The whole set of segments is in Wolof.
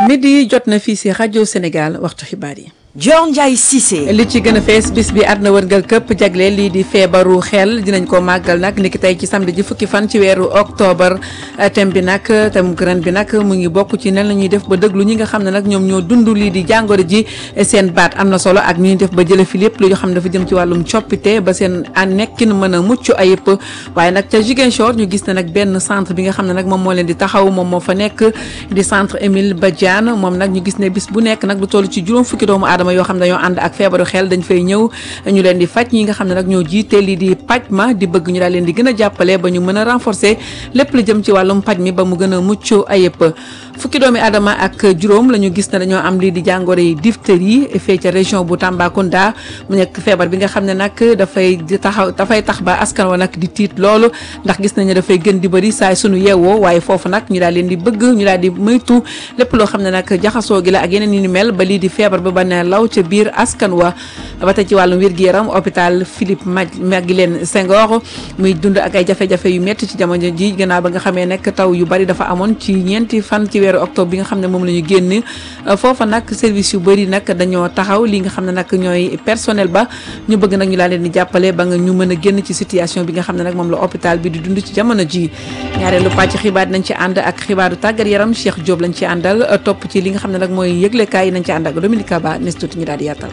midi jot na fii si rajo Sénégal waxtu xibaar yi. Dior Ndiaye Cissé. li ci gën a fees bis bi àdduna wërngal këpp jagleel lii di feebaru xel dinañ ko màggal nag niki tey ci samedi ji fukki fan ci weeru octobre thème bi nag thème ren bi nag mu ngi bokk ci nan la ñuy def ba déglu ñi nga xam ne nag ñoom ñoo dund lii di jàngoro ji seen baat am na solo ak ñuy def ba jële fi lépp lu yoo xam ne dafa jëm ci wàllum coppite ba seen an nekkin mën a mucc ayib waaye nag ca Ziguinchor ñu gis ne nag benn centre bi nga xam ne nag moom moo leen di taxaw moom moo fa nekk di centre Émile Badiane moom nag ñu gis ne bis bu nekk nag lu toll ci juróom fukki doomu aadama yoo xam ne dañoo ànd ak feebaru xel dañ fay ñëw ñu leen di faj ñi nga xam ne nag ñoo jiite lii di paj ma di bëgg ñu daal leen di gën a jàppale ba ñu mën a renforcer lépp lu jëm ci wàllum paj mi ba mu gën a mucc ayëpp fukki doomi aadama ak juróom la ñu gis ne dañoo am lii di jàngoro yi diphtérie fee ca région bu Tambacounda mu nekk feebar bi nga xam ne nag dafay taxaw dafay tax ba askan wa nag di tiit loolu ndax gis nañu dafay gën di bëri saay sunu yeewoo waaye foofu nag ñu daal leen di bëgg ñu daal di moytu lépp loo xam ne nag jaxasoo gi la ak yeneen yi ni mel ba lii di feebar ba ba ne law ca biir askan wa ba tey ci wàllum wér-gu-yaram hôpital Philippe Maguilène Senghor muy dund ak ay jafe-jafe yu métti ci jamono ji gannaaw ba nga xamee nekk taw yu bari dafa amoon ci ñeenti fan ci weeru octobre bi nga xam ne moom la ñu génn foofa nag service yu bëri nag dañoo taxaw li nga xam ne nag ñooy personnel ba ñu bëgg nag ñu laa leen di jàppale ba nga ñu mën a génn ci situation bi nga xam ne nag moom la hôpital bi di dund ci jamono ji ñaareelu pàcc xibaar nañ ci ànd ak xibaaru tàggat yaram Cheikh Diop lañ ci àndal topp ci li nga xam ne nag mooy yëglekaay yi nañ ci ànd ak Dominique Ba nes tuuti ñu daal di yaatal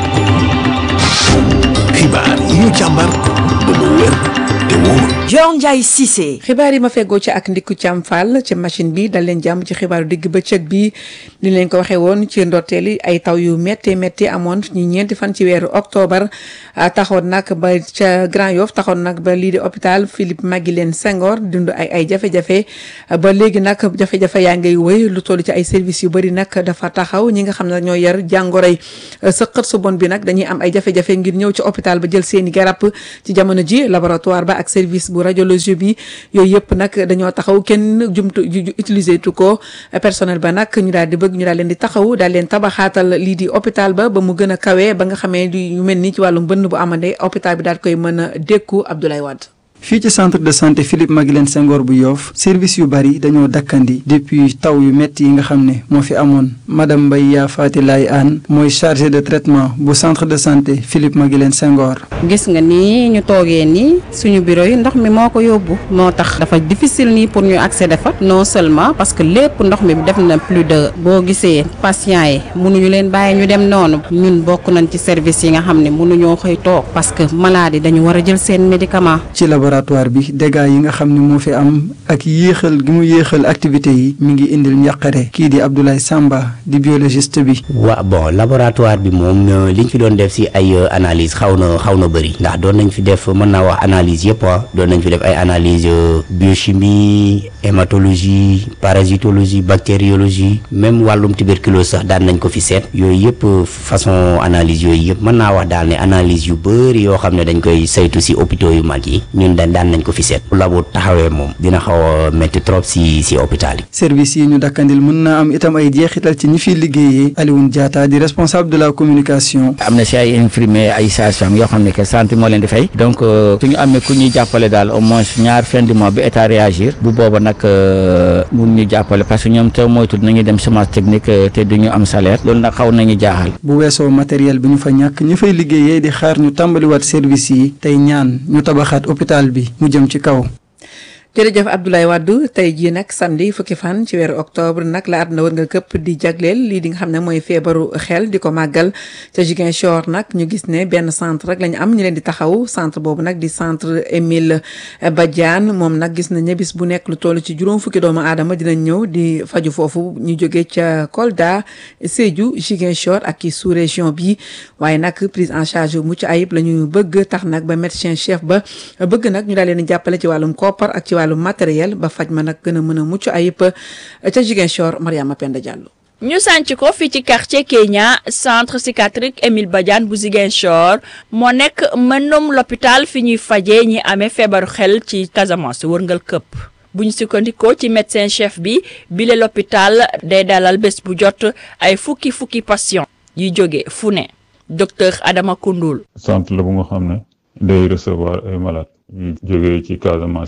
xibaar yi ñu càmbar ba mu wér te wóor Dior Ndiaye Cissé. xibaar yi ma feggoo ci ak ndikku Thiam Fall ci machine bi dal leen jàmm ci xibaaru digg bëccëg bi ni leen ko waxee woon ci ndorteel yi ay taw yu métti métti amoon ñi ñeenti fan ci weeru octobre taxoon nag ba ca Grand Yoff taxoon nag ba lii di hôpital Philippe Maguilène Senghor dund ay ay jafe-jafe ba léegi nag jafe-jafe yaa ngay wëy lu toll ci ay services yu bëri nag dafa taxaw ñi nga xam ne ñoo yar jàngoroy sëqët su bon bi nag dañuy am ay jafe-jafe ngir ñëw ci hôpital ba jël seeni garab ci jamono ji laboratoire ba ak service bu radiologie bi yooyu yëpp nag dañoo taxaw kenn jumtu utiliser tu ko personnel ba nag ñu daal di bëgg ñu daal leen di taxaw daal leen tabaxaatal lii di hôpital ba ba mu gën a kawee ba nga xamee yu mel ni ci wàllum bënn bu amande hôpital bi daal koy mën a dékku Abdoulaye Wade fii ci centre de santé Philippe Maguilène Senghor bu Yoff service yu bari dañoo dakkandi depuis taw yu métti yi nga xam ne moo fi amoon madame Mbaye Yaa Faati Laay Aan mooy chargé de traitement bu centre de santé Philippe Maguilène Senghor. gis nga nii ñu toogee nii suñu bureau yi ndox mi moo ko yóbbu moo tax dafa difficile nii pour ñu accéder fa non seulement parce que lépp ndox mi def na plus de boo gisee patients yi mënuñu leen bàyyi ñu dem noonu ñun bokk nañ ci service yi nga xam ne mënuñoo xëy toog parce que maladie dañu war a jël seen médicament. ci laboratoire bi dégâts yi nga xam ne moo fi am ak yéexal gi mu yéexal activité yi mi ngi indil njàqare kii di Abdoulaye Samba di biologiste bi. waa bon laboratoire bi moom liñ fi doon def si ay analyse xaw na xaw na bëri ndax doon nañ fi def mën naa wax analyse yëpp ah doon nañ fi def ay analyse biochimie hématologie parasitologie bactériologie même wàllum tuberculose sax daan nañ ko fi seet yooyu yëpp façon analyse yooyu yëpp mën naa wax daal ne analyse yu bëri yoo xam ne dañ koy saytu si hôpitaux yu mag yi ñun dañ daan nañ ko fi seet labo taxawee moom dina xaw a métti trop si si hôpital yi. service yi ñu dakkandil mën naa am itam ay jeexital ci ñi fiy liggéeyee Alioune Diatta di responsable de la communication. am na si ay infirmiers ay sages-femmes yoo xam ne que santé moo leen di fay donc suñu amee ku ñuy jàppale daal au moins ñaar fin du mois bi état réagir bu booba nag mun ñu jàppale parce que ñoom te moytu nañu dem semence technique te duñu am salaire loolu nag xaw nañu jaaxal. bu weesoo matériel bi ñu fa ñàkk ñi fay liggéeyee di xaar ñu tàmbaliwaat service yi tey ñaan ñu tabaxaat hôpital bi mu jëm ci kaw. jërëjëf Abdoulaye Wade tey jii nag samedi fukki fan ci weeru octobre nag la àdduna wër nga këpp di jagleel lii di nga xam ne mooy feebaru xel di ko màggal ca Ziguinchor nag ñu gis ne benn centre rek la ñu am ñu leen di taxaw centre boobu nag di centre Émile Badiane moom nag gis nañ ne bis bu nekk lu toll ci juróom fukki doomu aadama dinañ ñëw di faju foofu ñu jógee ca Kolda Sédhiou Ziguinchor ak ci sous région bi waaye nag prise en charge mucc ayib la ñu bëgg tax nag ba médecin chef ba bëgg nag ñu daal leen di jàppale ci wàllum koppar ak ci wàllu matériel ba faj ma nag gën a mën a mucc ayib ca Ziguinchor Mariama Penda Diallo. ñu sànc ko fii ci quartier Kenya centre psychiatrique Émile Badiane bu Ziguinchor moo nekk mënum l'hôpital fi ñuy fajee ñi amee feebaru xel ci Casamance wërngal këpp bu ñu sukkandikoo ci médecin chef bi bile l'hôpital day dalal bés bu jot ay fukki fukki patient yi jóge fu ne docteur Adama Koundoul. centre la bu nga xam ne day recevoir ay malades yu jógee ci Casamance yëpp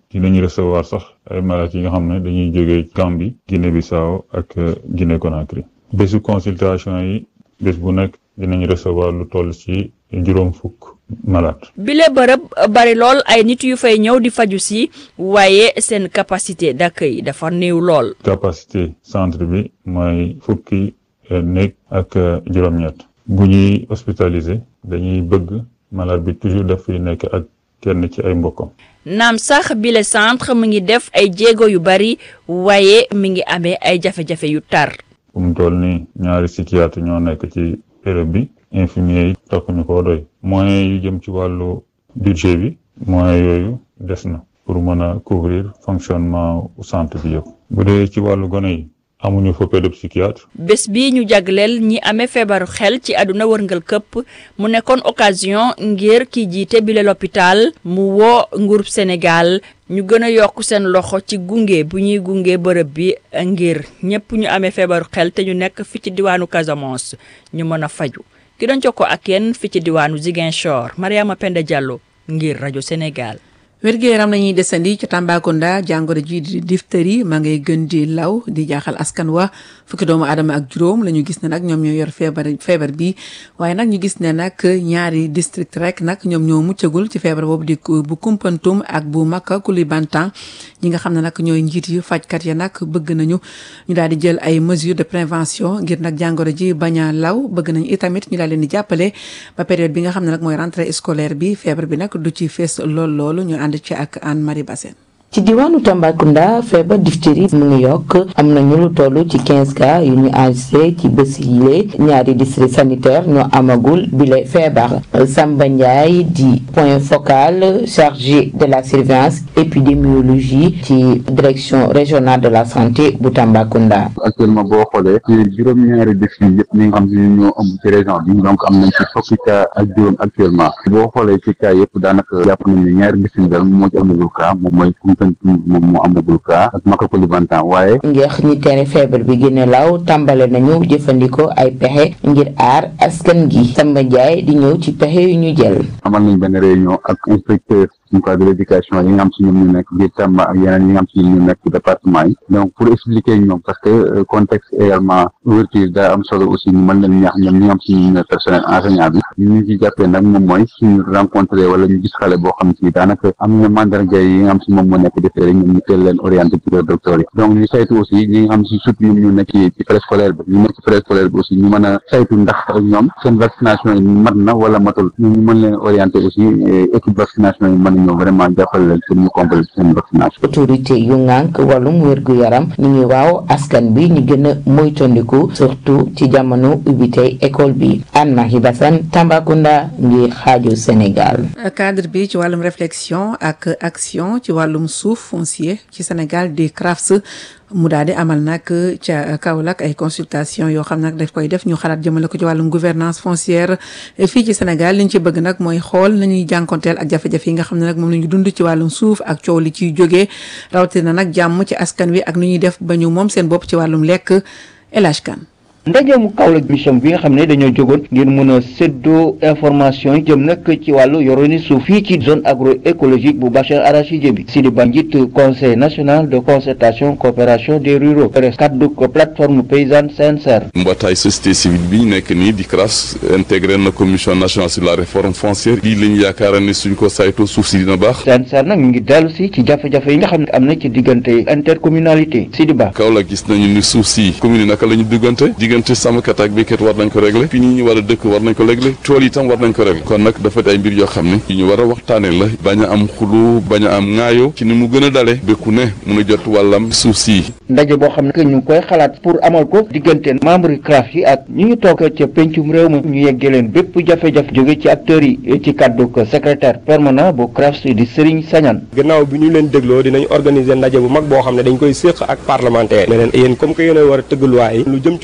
dinañu recevoir sax ay malades yi nga xam ne dañuy jógee Gambie Guinée Bissau ak Guinée Conakry bésu consultation yi bés bu nekk dinañ recevoir lu toll ci juróom fukk malade bile bërëb bari lool ay nit yu fay ñëw di faju si waaye seen capacité d'accueil dafa néew lool. capacité centre bi mooy fukki néeg ak juróom-ñett bu ñuy hospitaliser dañuy bëgg malade bi toujours daf fiy nekk ak kenn ci ay mbokkam. naam sax bile centre mu ngi def ay jéego yu bari waaye mi ngi amee ay jafe-jafe yu tar. fu mu toll nii ñaari psychiatre ñoo nekk ci béréb bi infirmier yi takkuñu koo doy moyens yu jëm ci wàllu budget bi moyens yooyu des na pour mën a couvrir fonctionnement centre bi yëpp bu dee ci wàllu gone yi amuñu fa pédopsychiatre bés bi ñu jagleel ñi amee feebaru xel ci àdduna wërngal këpp mu nekkoon occasion ngir ki jiite bile l'hôpital mu woo nguurub Sénégal ñu gën a yokk seen loxo ci gunge bu ñuy gunge bërëb bi ngir ñëpp ñu amee feebaru xel te ñu nekk fi ci diwaanu Casamance ñu mën a faju ki doon jokkoo ak yéen fi ci diwaanu Ziguinchor Mariama Penda Diallo ngir rajo Sénégal. wér-gu-yaram nañuy desandi ci Tambacounda jàngoro ji di diphtérie ma ngay gën di law di jaaxal askan wa fukki doomu aadama ak juróom la ñu gis ne nag ñoom ñoo yor feebar feebar bi waaye nag ñu gis ne nag ñaari district rek nag ñoom ñoo muccagul ci feebar boobu di bu Koumpentoum ak bu Maka Koulibantang ñi nga xam ne nag ñooy njiit yu fajkat ya nag bëgg nañu ñu daal di jël ay mesures de prévention ngir nag jàngoro ji bañ a law bëgg nañu itamit ñu daal leen di jàppale ba période bi nga xam ne nag mooy rentrée scolaire bi feebar bi nag du ci fees lool loolu ñu ànd ci ak Anne Marie Bassène ci diwaanu Tambacounda feebar diphtérie mu ngi yokk am nañu lu toll ci 15 cas yu ñu enregistré ci bés yile ñaari district sanitaire ñoo amagul bile feebar Samba Ndiaye di point focal chargé de la surveillance épidémiologie ci direction régionale de la santé bu Tambacounda. actuellement boo xoolee ci juróom-ñaari district yëpp ñi nga xam ne ñoo ëmb ci région bi donc am nañ ci fukki cas ak juróom actuellement boo xoolee ci cas yëpp daanaka jàpp nañ ne ñaari district daal moo ci amagul cas moom mooy moom moo amagul cas ak Maka Koulibantang waaye ngir ñi tere feebar bi gën a law tàmbale nañu jëfandikoo ay pexe ngir aar askan gi Samba Ndiaye di ñëw ci pexe yu ñu jël amal nañ benn réunion ak inspecteur suñu cas de l'éducation yi nga xam si ñoom ñu nekk biir Tamba ak yeneen yi nga xam si ñoom ñu nekk ci département yi donc pour expliquer ñoom parce que contexte également ouverture daa am solo aussi ñu mën leen ñaax ñoom ñi nga xam si ñu ne personnel enseignant bi ñu ñu ci jàppee nag moom mooy suñu rencontré wala ñu gis xale boo xam si daanaka am na mandarga yi nga xam si moom moo nekk defee rek ñoom ñu teel leen orienté ci le docteur yi donc ñu saytu aussi ñi nga xam si surtout ñoom ñu nekk ci préscolaire bi ñu nekk ci préscolaire bi aussi ñu mën a saytu ndax ñoom seen vaccination yi mat na wala matul ñu mën leen orienté aussi équipe vaccination yi mën a ñëw vraiment jàppale leen pour ñu compléter seen vaccination autorité yu ŋànk wàllum wér-gu-yaram ñu ngi waaw askan bi ñu gën a moytandiku surtout ci jamono ubbi tey école bi Anne Marie Bassane Tambacounda ngir xaaju Sénégal cadre bi ci wàllum réflexion ak action ci wàllum suuf foncier ci Sénégal di CRAFS mu daal di amal nag ca Kaolack ay consultation yoo xam nag daf koy def ñu xalaat jëmale ko ci wàllum gouvernance foncière fii ci Sénégal li ñu ci bëgg nag mooy xool nañuy jànkonteel ak jafe-jafe yi nga xam ne nag moom la ñu dund ci wàllum suuf ak coow li ciy jógee rawatina nag jàmm ci askan wi ak nu ñuy def ba ñu moom seen bopp ci wàllum lekk El Hadj Kane ndajeemu Kaolack mission bi nga xam ne dañoo jógoon ngir mën a séddoo information yi jëm nag ci wàllu yoroni suuf fii ci zone agroécologique bu bassin arachidier bi Sidi Ba njiit conseil national de concertation coopération des ruraux kaddu ko plateforme paysanne CNCR mbootaay société civile bi ñu nekk nii di CRAS intégré na commission nationale sur la réforme foncière lii lañu yaakaara ne suñ ko saytoo suuf si dina baax CNCR nag ñu ngi dellu si ci jafe-jafe yi nga xam ne am na ci diggante intercommunalité Sidi Ba Kaolack gis nañu ni suuf si commune naka la ñu diggante diggante sàmmkat ak béykat war nañ ko régler fi ñi ñu war a dëkk war nañ ko régler tool yi tam war nañ ko régler kon nag dafa ay mbir yoo xam ne yu ñu war a waxtaane la bañ a am xulu bañ a am ŋaayoo ci ni mu gën a dale béku ne mun a jot wàllam suuf si ndaje boo xam ne ñu ngi koy xalaat pour amal ko diggante membre yi CRAF yi ak ñu ñu toog ca pencum réew mi ñu yeggee leen bépp jafe-jafe jóge ci acteurs yi ci kàddu ko secrétaire permanent bu CRAF di Serigne Sagnane gannaaw bi ñu leen dégloo dinañ organiser ndaje bu mag boo xam ne dañ koy séq ak parlementaire ne leen yéen comme que yéen a war a tëgg loi yi lu jëm ci wàllu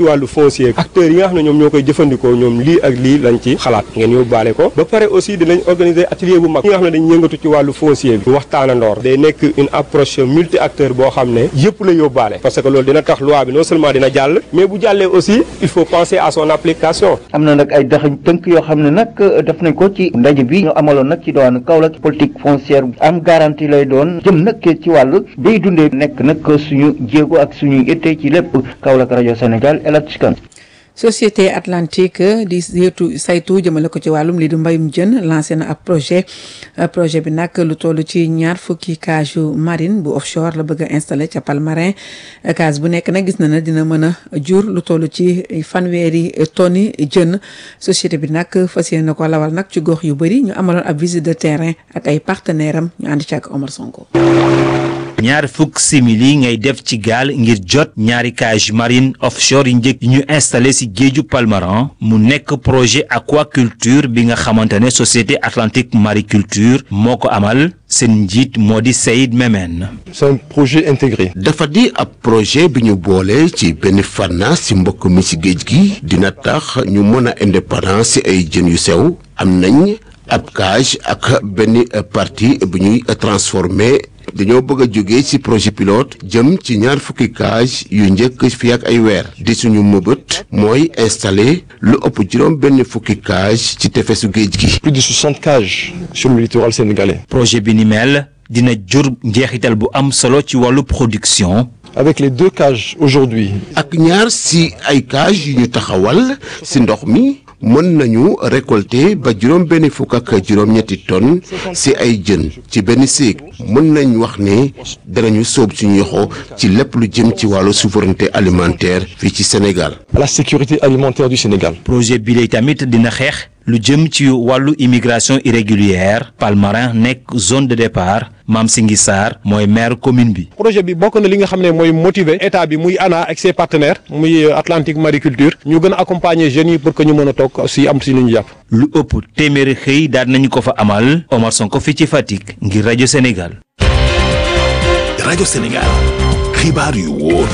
foncier acteurs yi nga xam ne ñoom ñoo koy jëfandikoo ñoom lii ak lii lañ ci xalaat ngeen yóbbaale ko ba pare aussi dinañ organiser atelier bu mag ñi nga xam ne dañ yëngatu ci wàllu foncier bi waxtaana ndoor day nekk une approche multi acteur boo xam ne yëpp la yóbbaale parce que loolu dina tax loi bi non seulement dina jàll mais bu jàllee aussi il faut penser à son application am na nag ay daxañ tënk yoo xam ne nag def nañ ko ci ndaje bi ñu amaloon nag ci doon Kaolack politique foncière am garantie lay doon jëm nag ci wàllu day dundee nekk nag suñu jéego ak suñu itte ci lépp Kaolack rajo Sénégal El Hadj Kane société atlantique di yëtu saytu jëmale ko ci wàllum lii di mbayum jën lancé na ab projet projet bi nag lu toll ci ñaar fukki cage marine bu offshore la bëgg a installé ca Palmarin case bu nekk nag gis na ne dina mën a jur lu toll ci fanweeri tonni jën société bi nag fas yéene na ko lawal nag ci gox yu bëri ñu amaloon ab visite de terrain ak ay partenaire am ñu ànd ci ak Omar Sonko. ñaar fukk simili ngay def ci gaal ngir jot ñaari cage marine offshore yi njëkk yi ñu installé ci géeju Palmarin mu nekk projet aquaculture bi nga xamante ne société atlantique mariculture moo ko amal seen njiit moo di Saïd Memen. c'est un projet intégré. dafa di ab projet bi ñu boole ci benn fànna ci mbokk mi ci géej gi dina tax ñu mën a indépendance ci ay jën yu sew am nañ ab cage ak benn partie bu ñuy transformé. dañoo bëgg a jóge ci projet pilote jëm ci ñaar fukki cage yu njëkk fi ak ay weer di suñu mëbët mooy installer lu ëpp juróom benn fukki cage ci tefesu géej gi. plus de 60 cages sur le littoral sénégalais. projet bi ni mel dina jur njeexital bu am solo ci wàllu production. avec les deux cages aujourd'hui ak ñaar ci ay cage yu ñu taxawal ci ndox mi. mën nañu récolter ba juróom benn fukk ak juróom-ñetti tonnes ci ay jën ci benn séeg mën nañ wax ne danañu sóob suñu yoxo ci lépp lu jëm ci wàllu souveraineté alimentaire fii ci Sénégal. la sécurité alimentaire du Sénégal. projet bi lay tamit dina xeex lu jëm ci wàllu immigration irrégulière Palmarin nekk zone de départ Mame Singhi Sarr mooy maire commune bi. projet bi bokk na li nga xam ne mooy motiver état bi muy ANA ak ses partenaires muy Atlantique Mariculture ñu gën a accompagner jeunes yi pour que ñu mën a toog aussi am si lu ñu jàpp. lu ëpp téeméeri xëy daal nañu ko fa amal Omar Sonko fii ci Fatick ngir rajo Sénégal. rajo Sénégal xibaar yu wóor.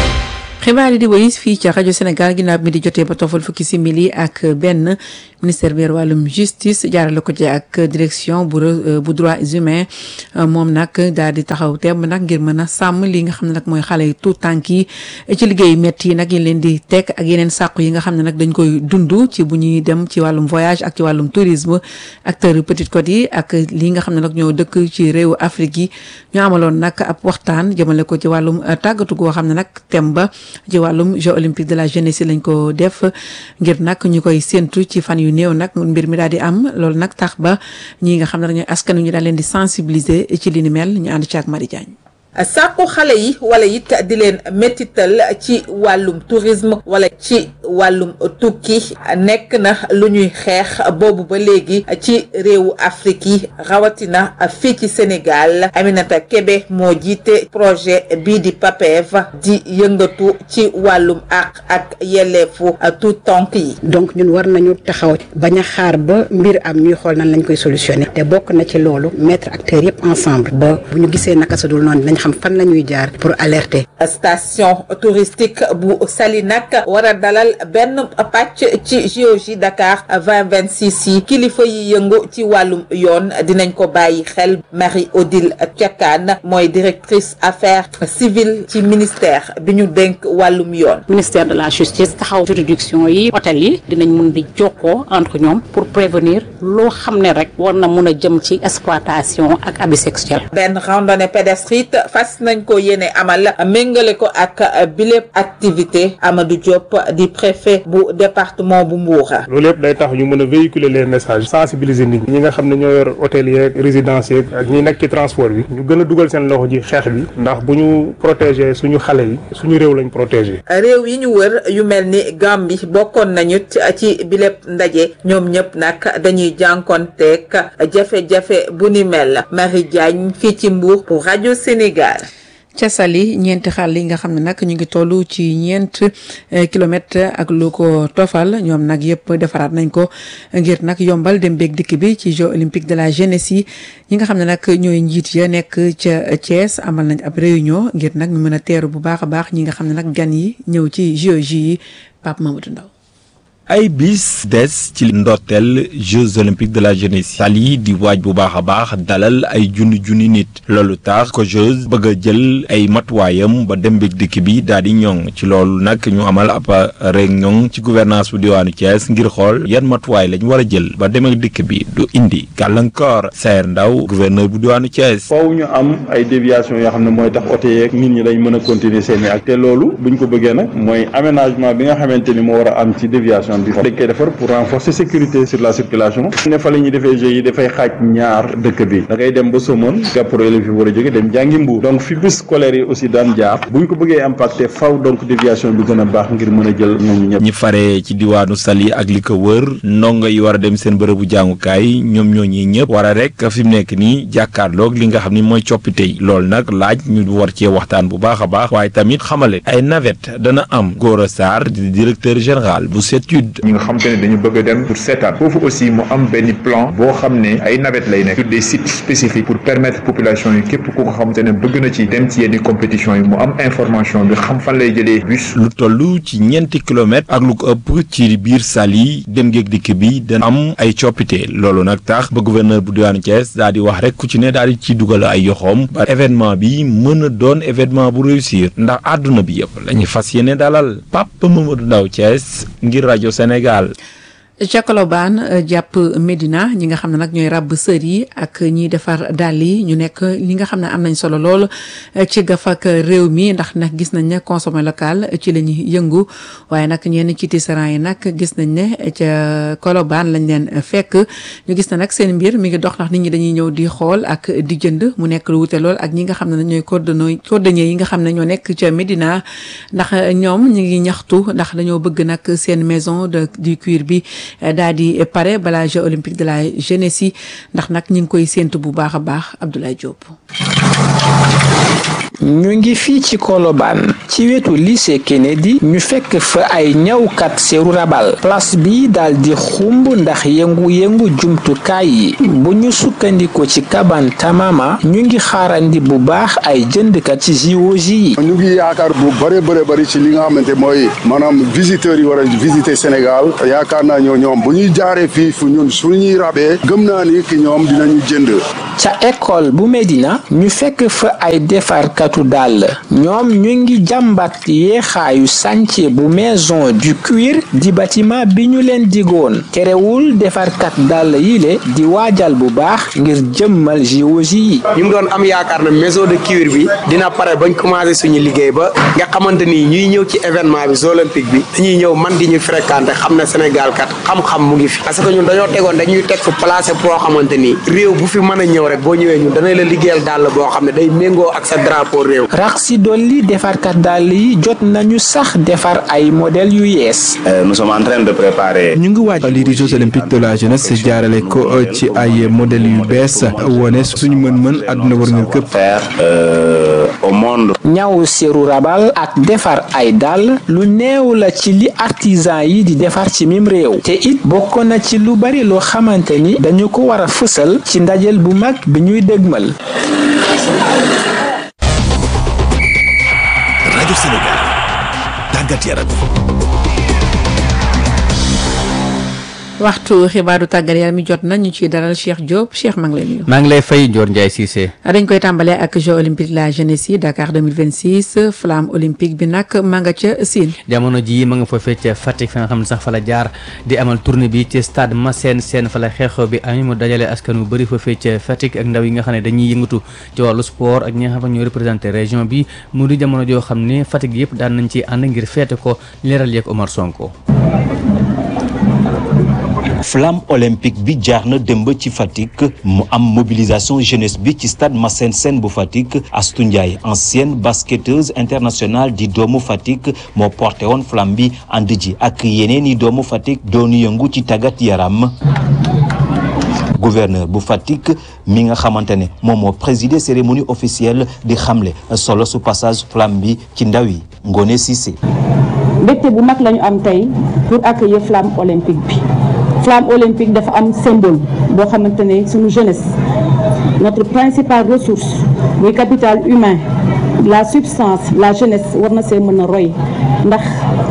xibaar yi di wéy fii ca rajo Sénégal ginnaaw mi di jotee ba tofal fukki simili ak benn ministère bi wàllum justice jaarale ko ci ak direction bu bu droits humains moom nag daal di taxaw temb nag ngir mën a sàmm li nga xam ne nag mooy xale yi tout tànk yi ci liggéey métti yi nag yi leen di teg ak yeneen sàqu yi nga xam ne nag dañ koy dund ci bu ñuy dem ci wàllum voyage ak ci wàllum tourisme acteur Petite Côte yi ak li nga xam ne nag ñoo dëkk ci réewu Afrique yi ñu amaloon nag ab waxtaan jëmale ko ci wàllum tàggatu goo xam ne nag tem ba ci wàllum jeux olympiques de la jeunesse lañ ko def ngir nag ñu koy séntu ci fan yu néew nag mbir mi daal di am loolu nag tax ba ñi nga xam ne dañooy askan wi ñu daal leen di sensibiliser ci li ni mel ñu ànd ci ak Marie Diagne sàkku xale yi wala it di leen métital ci wàllum tourisme wala ci wàllum tukki nekk na lu ñuy xeex boobu ba léegi ci réewu Afrique yi rawatina fii ci Sénégal Aminata Kebe moo jiite projet bii di PAPEV di yëngatu ci wàllum àq ak yelleefu tout tonk yi donc ñun war nañu taxaw bañ a xaar ba mbir am ñuy xool nan lañ koy solutionné te bokk na ci loolu mettre acteurs yëpp ensemble ba bu ñu gisee naka sa dul noonu dinañ xam fan la ñuy jaar pour alerter. station touristique bu Saly nag war a dalal benn pàcc ci JOJ Dakar 2026 yi kilifa yi yëngu ci wàllum yoon dinañ ko bàyyi xel Marie Odile Thiakane mooy directrice affaires civiles ci ministère bi ñu dénk wàllum yoon. ministère de la justice taxaw juridiction yi hôtel yi dinañ mun di jokkoo entre ñoom pour prévenir loo xam ne rek war na mun a jëm ci exploitation ak abus sexuel. benn randonnée pédestre fas nañ ko yéene amal méngale ko ak bilépp activité Amadou Diop di préfet bu département bu Mbour. loolu yëpp day tax ñu mën a véhiculer les messages sensibiliser nit ñi ñi nga xam ne ñoo yor hôtel yeeg résidence yeeg ak ñi nekk ci transport bi ñu gën a dugal seen loxo ji xeex bi ndax bu ñu protéger suñu xale yi suñu réew lañ protéger. réew yi ñu wër yu mel ni Gambie bokkoon nañu ci bilépp ndaje ñoom ñëpp nag dañuy jànkonteeg jafe-jafe bu ni mel Marie Diagne fii ci Mbour pour rajo Sénégal. ca Saly ñeenti xàll yi nga xam ne nag ñu ngi toll ci ñeent kilomètres ak lu ko tofal ñoom nag yëpp defaraat nañ ko ngir nag yombal dem beeg dikk bi ci Jeux olympiques de la jeunesse yi ñi nga xam ne nag ñooy njiit ya nekk ca Thiès amal nañ ab réunion ngir nag ñu mën a teeru bu baax a baax ñi nga xam ne nag gan yi ñëw ci Jeux yi Pape Mamadou Ndaw ay bis des ci ndorteel Jeux olympiques de la jeunesse Saly di waaj bu baax a baax dalal ay junni junni nit loolu tax ko Jeux bëgg a jël ay matuwaayam ba dem beeg dikk bi daal di ñoŋ ci loolu nag ñu amal ab réunion ci gouvernance bu diwaanu Thiès ngir xool yan matuwaay lañ war a jël ba dem ak dikk bi du indi gàllankoor Sayer Ndaw gouverneur bu diwaanu Thiès. foofu ñu am ay déviation yoo xam ne mooy tax oto yeeg nit ñi dañ mën a continuer seen i ak te loolu buñ ko bëggee nag mooy aménagement bi nga xamante ni moo war a am ci déviation. dañ koy defar pour renforcer sécurité sur la circulation ne fa la ñuy defee jeux yi dafay xaaj ñaar dëkk bi da ngay dem ba Somone gàpparo élèves yi war a jóge dem jàngi Mbuur donc fi bus scolaire yi aussi daan jaar bu ñu ko bëggee impacté faw donc déviation bi gën a baax ngir mën a jël ñooñu ñëpp ñi fare ci diwaanu Saly ak li ko wër ndongo yi war a dem seen bërëbu jàngukaay ñoom ñooñi ñëpp war a rek fi mu nekk nii jàkkaarloog li nga xam ni mooy coppite yi loolu nag laaj ñu war cee waxtaan bu baax a baax waaye tamit xamale ay navette dana am Gora Sarr di directeur général bu CETUD xam te ne dañu bëgg a dem pour seetaan foofu aussi mu am benn plan boo xam ne ay navette lay nekk sur des sites spécifiques pour permettre population yi képp ku ko xam te ne bëgg na ci dem ci yenn compétition yi mu am information bi xam fan lay jëlee bus lu toll ci ñeenti kilomètres ak lu ko ëpp ci biir Saly dem géeg dikk bi dana am ay coppite loolu nag tax ba gouverneur bu diwaanu Thiès daal di wax rek ku ci ne daal di ci dugal ay yoxoom ba événement bi mën a doon événement bu réussir ndax àdduna bi yëpp la ñu fas yéene dalal Pape Mamadou Ndaw Thiès ngir rajo Sénégal ca Colobane jàpp Medina ñi nga xam ne nag ñooy ràbb sër yi ak ñiy defar dàll yi ñu nekk li nga xam ne am nañ solo lool ci gafak réew mi ndax nag gis nañ ne consommer local ci la ñuy yëngu waaye nag ñenn ci tisserand yi nag gis nañ ne ca Colobane lañ leen fekk ñu gis na nag seen mbir mi ngi dox ndax nit ñi dañuy ñëw di xool ak di jënd mu nekk lu wute lool ak ñi nga xam ne ñooy cordonnier cordonnier yi nga xam ne ñoo nekk ca Medina ndax ñoom ñu ngi ñaxtu ndax dañoo bëgg nag seen maison de du cuir bi daal di pare balaa Jeux olympiques de la jeunesse yi ndax nag ñu ngi koy séentu bu baax a baax Abdoulaye Diop. ñu ngi fii ci Colobane ci wetu lycée Kennedy ñu fekk fa ay ñawkat seeru rabal place bi daal di xumb ndax yëngu-yëngu jumtukaay yi bu ñu sukkandiko ci kaban tamama ñu ngi xaarandi bu baax ay jëndkat ci JOJ yi ñu ngi yaakaar bu bëre bëre bëri ci li nga xamante mooy maanaam visiteurs yi war a visiter Sénégal yaakaar naa ñoo ñoom bu ñuy jaaree fii fu ñun suñuy rabee gëm naa ni ki ñoom dinañu jënd ca école bu Medina ñu fekk fa ay defarkatu dàll ñoom ñu ngi jàmbat yeexaayu chantier bu maison du cuir di bâtiment bi ñu leen digoon terewul defarkat dàll yi le di waajal bu baax ngir jëmmal JOJ yi ñu ngi doon am yaakaar na maison de cuir bi dina pare bañ commencé suñu liggéey ba nga xamante ni ñuy ñëw ci événement bi Jeux olympiques bi dañuy ñëw man di ñu fréquenté xam ne Sénégal kat xam-xam mu ngi fi parce que ñun dañoo tegoon dañuy teg fu placé boo xamante ni réew bu fi mën a ñëw rek boo ñëwee ñun danañ la liggéeyal dàll boo xam ne day méngoo ak sa drapeau réew rax si dolli defarkat dàll yi jot nañu sax defar ay modèle yu yees nous sommes en train de préparer ñu ngi waaj lii di Jeux olympiques de la jeunesse jaarale ko ci ay modèle yu bees wone suñu mën-mën àdduna war nga këpp au monde ñaw seeru rabal ak defar ay dàll lu néew la ci li artisan yi di defar ci mim réew te it bokk na ci lu bari loo xamante ni dañu ko war a fësal ci ndajel bu mag bi ñuy dëgmal rajo Sénégal tàggat yaram waxtu xibaaru tàggat yaram mi jot na ñu ciy dalal Cheikh Diop Cheikh maa ngi lay nuyu. maa ngi lay fay Dior Ndiaye Cissé. dañ koy tàmbalee ak Jeux olympiques la jeunesse yi Dakar 2026 flamme olympique bi nag maa nga ca Sine. jamono jii ma nga foofee ca Fatick fa nga xam ne sax fa la jaar di amal tournée bi ci stade Massène Sène fa la xeexoo bi am mu dajale askan wu bëri foofee ca Fatick ak ndaw yi nga xam ne dañuy yëngatu ci wàllu sport ak ñi nga xam ne ñoo représenté région bi mu di jamono joo xam ne Fatick yëpp daan nañ ci ànd ngir feete ko leeral yeeg Omar Sonko. flamme olympique bi jaar na démb ci Fatick mu am mobilisation jeunesse bi ci stade Massène Sène bu Fatick Astou Ndiaye ancienne basketteuse internationale di doomu Fatick moo porté woon flamme bi ànd ji ak yeneen i doomu Fatick doonu yëngu ci tàggat yaram gouverneur bu Fatick mi nga xamante ne moom moo présider cérémonie officielle di xamle solo su passage flamme bi ci ndaw yi Ngone Cissé. mbégte bu mag la ñu am tey pour accueillir flamme olympique bi flamme olympique dafa am symbole boo xamante ne suñu jeunesse notre principale ressource muy capital humain la substance la jeunesse war na see mën a roy ndax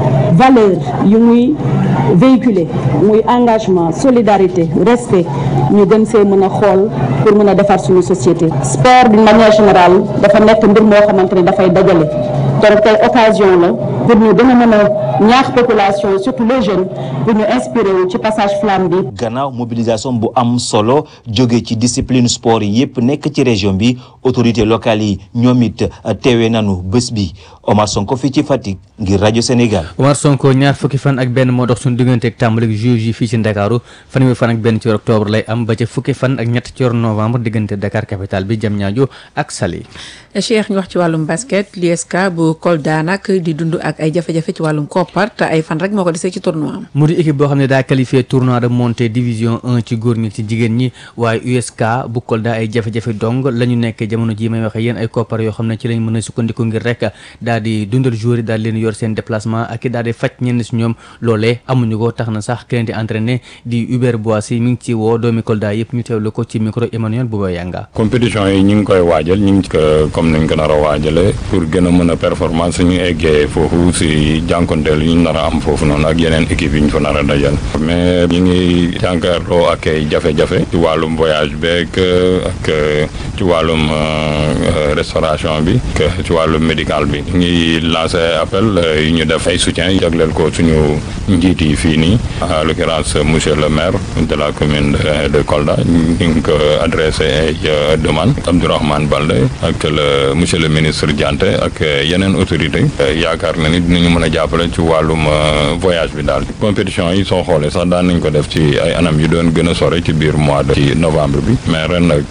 valeur yu muy véhiculer muy engagement solidarité respect ñu gën see mën a xool pour mën a defar suñu société sport d'une manière générale dafa nekk mbir moo xamante ne dafay dajale donc tey occasion la pour ñu gën a mën a ñaax population yi surtout les jeunes pour ñu inspiré wu ci passage flamme bi. gannaaw mobilisation bu am solo jóge ci discipline sport yi yëpp nekk ci région bi autorité locale yi ñoom it teewee nanu bés bi Omar Sonko fii ci Fatick ngir rajo Sénégal. Omar Sonko ñaar fukki fan ak benn moo dox suñu digganteeg tàmbalik juillet yi fii ci Ndakaaru fanweeri fan ak benn ci octobre lay am ba ca fukki fan ak ñett ci novembre diggante Dakar capitale bi Diamniadio ak Saly. Cheikh ñu wax ci wàllum basket l'USK bu Kolda nag di dund ak ay jafe-jafe ci wàllum koppar te ay fan rek moo ko desee ci tournoi am. mu di équipe boo xam ne daa qualifié tournoi de montée division 1 ci góor ñi ci jigéen ñi waaye USK bu Kolda ay jafe-jafe dong la ñu nekk jamono ji may waxe yéen ay koppar yoo xam ne ci lañ mën a sukkandiku ngir rek daal di dundal joueur yi daal leen yor seen déplacement ak i daal di faj ñenn si ñoom loolee amuñu ko tax na sax keneen di entraîné di Hubert Boissy mi ngi ci woo doomi Kolda yëpp ñu teewlu ko ci micro Emmanuel Bouba Yanga compétition yi ñu ngi koy waajal ñu ngi ko comme nañ ko nar a waajale pour gën a mën a performance suñu eggee foofu si jànkonteel yi ñu nar a am foofu noonu ak yeneen équipe yi ñu fa nar a dajal mais ñu ngi jànkaarloo ak ay jafe-jafe ci wàllum voyage beeg ak ci wàllum restauration bi ak ci wàllum médical bi ñu ngi lancé appel yu ñu def ay soutien yi jagleel ko suñu njiit yi fii nii en l'occurrence monsieur le maire de la commune de Kolda ñu ngi ko adressé ay demande Abdourahmane Balde ak le monsieur le ministre Dianté ak yeneen autorité yaakaar na ni dinañu mën a jàppale ci wàllum voyage bi daal compétition yi soo xoolee sax daan nañ ko def ci ay anam yu doon gën a sore ci biir mois de ci novembre bi mais ren nag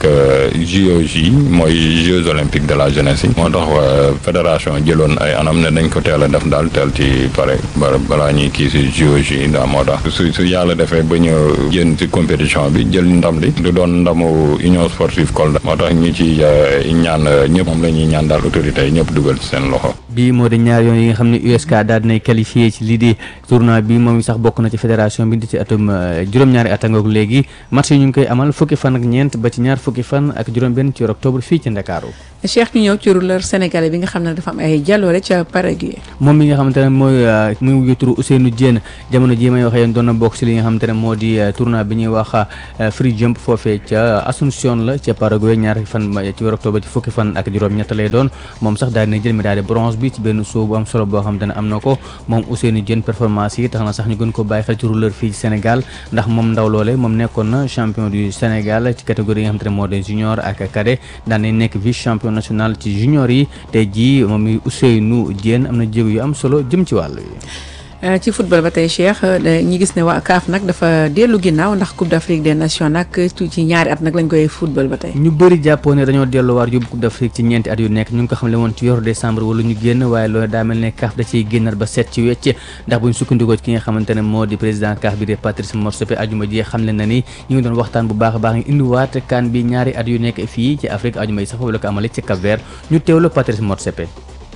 JOJ mooy Jeux olympiques de la jeunesse yi moo tax fédération jëloon ay anam ne dañ ko teel a def daal teel ci pare balaa ñuy kii si JOJ yi daal moo tax su su yàlla defee ba ñu génn ci compétition bi jël ndam li du doon ndamu union sportive Kolda moo tax ñu ci ñaan ñëpp moom la ñuy ñaan daal autorités yi ñëpp dugal ci seen loxo bii moo di ñaar yoon yi nga xam ne USK daal dinay qualifié ci lii di tournoi bi moom sax bokk na ci fédération bi di ci atum juróom-ñaari at ngoog léegi match yi ñu ngi koy amal fukki fan ak ñeent ba ci ñaar fukki fan ak juróom-benn ci octobre fii ci Ndakaaru Cheikh ñu ñëw ci rouleur sénégalais bi nga xam ne dafa am ay jaloore ca Paraguay moom mi nga xamante ne mooy muy wuyu turu Ousseynou Diène jamono ji may waxee yéen doon na bokk ci li nga xamante ne moo di tournoi bi ñuy wax free jump foofee ca Asunción la ca Paraguay ñaar fan ci weeru octobre ci fukki fan ak juróom-ñett lay doon moom sax daal dina jël médaille de bronze bi ci benn show bu am solo boo xamante ne am na ko moom Ousseynou Diène performance yi tax na sax ñu gën ko bàyyi xel ci rouleur fii ci Sénégal ndax moom ndaw loole moom nekkoon na champion du Sénégal ci catégorie yi nga xamante ne moo di junior ak cadet daan nañ nekk vice champion national ci junior yi tey jii moom mi Ousseynou Diène am na jéego yu am solo jëm ci wàll yi ci football ba tey Cheikh ñi gis ne waa CAF nag dafa dellu ginnaaw ndax Coupe d'Afrique des Nations nag ci ñaari at nag lañ koy football ba tey. ñu bëri jàppoo ne dañoo delluwaat yóbbu Coupe d'Afrique ci ñeenti at yu nekk ñu ngi ko xam ne woon ci yor décembre wala ñu génn waaye loolu daa mel ne CAF da ciy génnaat ba seet ci wecc ndax buñ sukkandikoo ci ki nga xamante ne moo di président CAF bi de Patrice Motsepe ajuma ji xam leen na ni ñu ngi doon waxtaan bu baax a baax ngi indiwaat kan bi ñaari at yu nekk fii ci Afrique ajuma yi sax foofu la ko amale ci Cap-Vert ñu teewlu Patrice Motsepe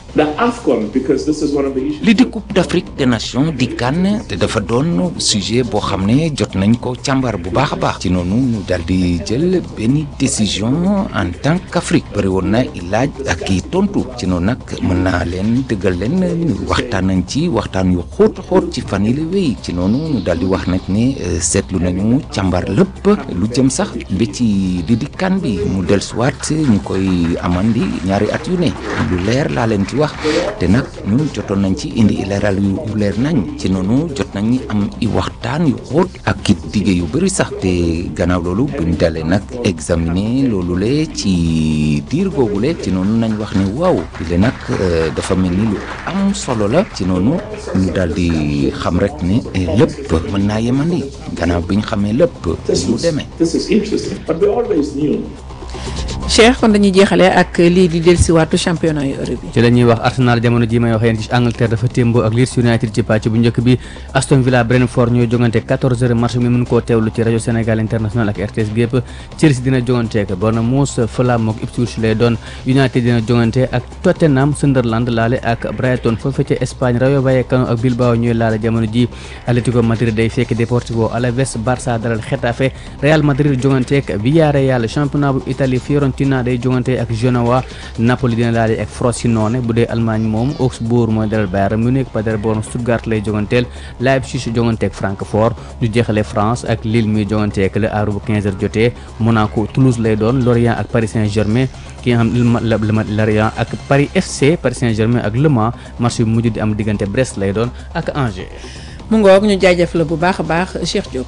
li di coupe d'Afrique des nations di kan te dafa doon sujet boo xam ne jot nañ ko càmbar bu baax a baax ci noonu ñu daal di jël benn décision en tant qu'Afrique bëri woon na i laaj ak i tontu ci noonu nag mën naa leen dëggal leen waxtaan nañ ci waxtaan yu xóot xóot ci fan yi la wéy ci noonu ñu daal di wax nag ne seetlu nañu càmbar lépp lu jëm sax ba ci li di kan bi mu dellusiwaat ñu koy amandi ñaari at yu ne lu leer laa leen ci wax te nag ñun jotoon nañ ci indi leeral yu leer nañ ci noonu jot nañ am i waxtaan yu xóot ak it dige yu bëri sax te gannaaw loolu buñ dalee nag examiner loolu le ci diir googule ci noonu nañ wax ne waaw le nag dafa mel ni lu am solo la ci noonu ñu daal di xam rek ne lépp mën naa yemandi gannaaw biñ xamee lépp mu demee Cheikh kon dañuy jeexale ak lii di dellusiwaatu championnat yu Europe yi. ci la ñuy wax Arsenal jamono ji may wax yéen ci Angleterre dafa témboo ak Leeds United ci pàcc bu njëkk bi Aston Villa Brentford ñooy jongante 14h match mi mën koo teewlu ci rajo Sénégal international ak RTS gépp Chelsea dina jongante ak Bournemouth Fulham ak Ipswich lay doon United dina jongante ak Tottenham Sunderland laale ak Brighton foofu ca Espagne Rayo Vallecano ak Bilbao ñooy laale jamono ji Atlético Madrid day fekk Deportivo Alaves Barça dalal Getafe Real Madrid jongante ak Villarreal championnat bu Italie Fiorentina day jongante ak Genoa Napoli dina laale ak Frosinone bu dee Allemagne moom Augsbourg mooy dalal Bayern Munich Paderborn Stuttgart lay jonganteel Leipzig jongante ak Francfort ñu jeexale France ak Lille muy jongante ak Le Havre bu 15h jotee Monaco Toulouse lay doon Lorient ak Paris Saint-Germain ki nga xam Lorient ak Paris FC Paris Saint-Germain ak Le Mans match bi mujj di am diggante Brest lay doon ak Angers. mu ngoog ñu jaajëf la bu baax a baax Cheikh Diop.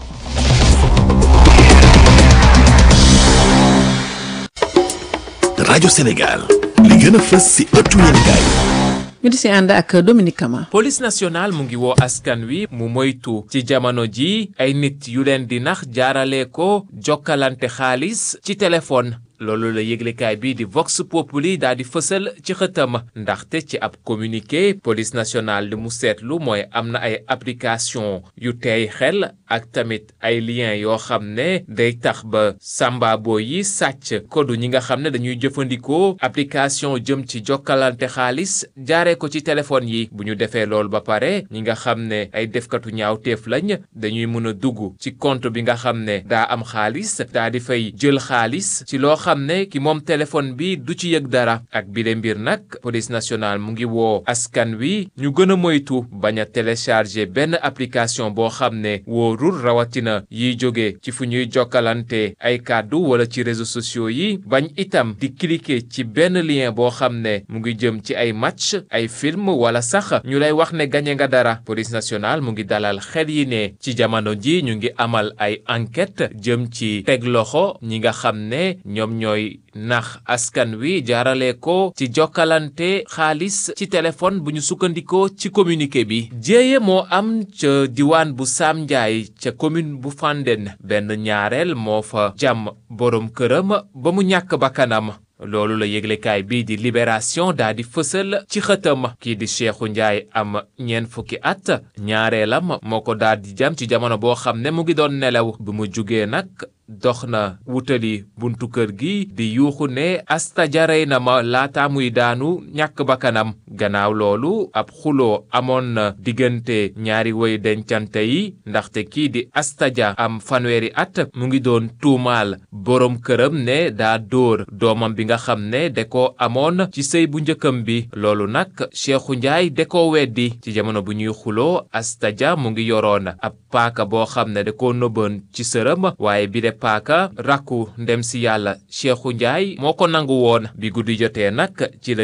rajo Sénégal li gën a fës ci ëttu yéenekaay ñu di si ànd ak Dominique Kama. police nationale mu ngi woo askan wi mu moytu ci jamono ji ay nit yu leen di nax jaarale ko jokkalante xaalis ci téléphone. loolu la yëglekaay bi di Vox Populi daal di fësal ci xëtam ndaxte ci ab communiqué police nationale li mu seetlu mooy am na ay application yu teey xel ak tamit ay lien yoo xam ne day tax ba sambabo yi sàcc kodu ñi nga xam ne dañuy jëfandikoo application jëm ci jokkalante xaalis jaaree ko ci téléphone yi bu ñu defee loolu ba pare ñi nga xam ne ay defkatu ñaawteef lañ dañuy mën a dugg ci compte bi nga xam ne daa am xaalis daa di fay jël xaalis ci loo xam ne ki moom téléphone bi du ci yëg dara ak bile mbir nag police nationale mu ngi woo askan wi ñu gën a moytu bañ a télécharger benn application boo xam ne wóorul rawatina yiy jóge ci fu ñuy jokkalante ay kàddu wala ci réseaux sociaux yi bañ itam di cliquer ci benn lien boo xam ne mu ngi jëm ci ay match ay film wala sax ñu lay wax ne gañe nga dara police nationale mu ngi dalal xel yi ne ci jamono ji ñu ngi amal ay enquête jëm ci teg loxo ñi nga xam ne ñoom ñooy nax askan wi jaarale ko ci jokkalante xaalis ci téléphone bu ñu sukkandikoo ci communiqué bi jéeye moo am ca diwaan bu Sam Ndiaye ca commune bu Fandène benn ñaareel moo fa jàmm boroom këram ba mu ñàkk bakkanam loolu la yëglekaay bii di libération daa di fësal ci xëtam kii di Cheikhou Ndiaye am ñeent fukki at ñaareelam moo ko daal di jam ci jamono boo xam ne mu ngi doon nelaw bi mu jugee nag dox na wutali buntu kër gi di yuuxu ne asta jarey na ma laata muy daanu ñàkk bakkanam gannaaw loolu ab xuloo amoon na diggante ñaari woy dencante yi ndaxte kii di asta ja am fanweeri at mu ngi doon tuumaal boroom këram ne daa dóor doomam bi nga xam ne da ko amoon ci sëy bu njëkkam bi loolu nag Cheikhou Ndiaye da ko weddi ci jamono bu ñuy xuloo asta ja mu ngi yoroon ab paaka boo xam ne da ko nëbboon ci sërëm waaye bi de paaka rakku ndem si yàlla Cheikhou Ndiaye moo ko nangu woon bi guddi jotee nag ci la